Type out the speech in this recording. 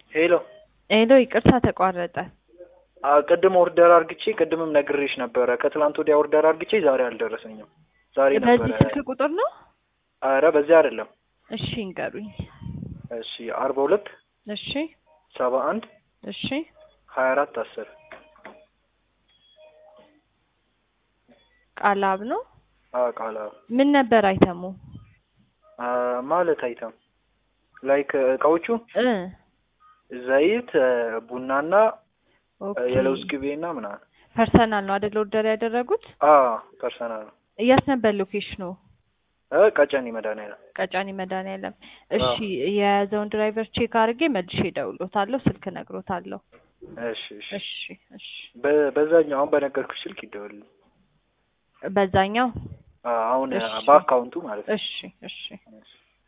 ሄሎ ሄሎ ይቅርታ ተቋረጠ። አ ቅድም ኦርደር አርግቼ ቅድምም ነግሬሽ ነበረ። ከትላንት ወዲያ ኦርደር አርግቼ ዛሬ አልደረሰኝም። ዛሬ ነበረ። በዚህ ስልክ ቁጥር ነው? አረ በዚህ አይደለም። እሺ እንገሩኝ። እሺ አርባ ሁለት እሺ ሰባ አንድ እሺ ሀያ አራት አስር ቃላብ ነው። ቃላ ምን ነበር አይተሙ? ማለት አይተም ላይክ እቃዎቹ እ ዘይት፣ ቡናና ኦኬ የለውዝ ቅቤና ምናምን። ፐርሰናል ነው አይደል ኦርደር ያደረጉት? አ ፐርሰናል ነው። የት ነበር ሎኬሽኑ? እ ቀጨኔ መድኃኒዓለም ቀጫኒ መድኃኒዓለም። እሺ የያዘውን ድራይቨር ቼክ አድርጌ መልሼ እደውልዎታለሁ፣ ስልክ እነግሮታለሁ። እሺ እሺ እሺ እሺ በ- በዛኛው አሁን በነገርኩሽ ስልክ ይደውልልኝ። በዛኛው አ አሁን እሺ። በአካውንቱ ማለት ነው። እሺ እሺ እሺ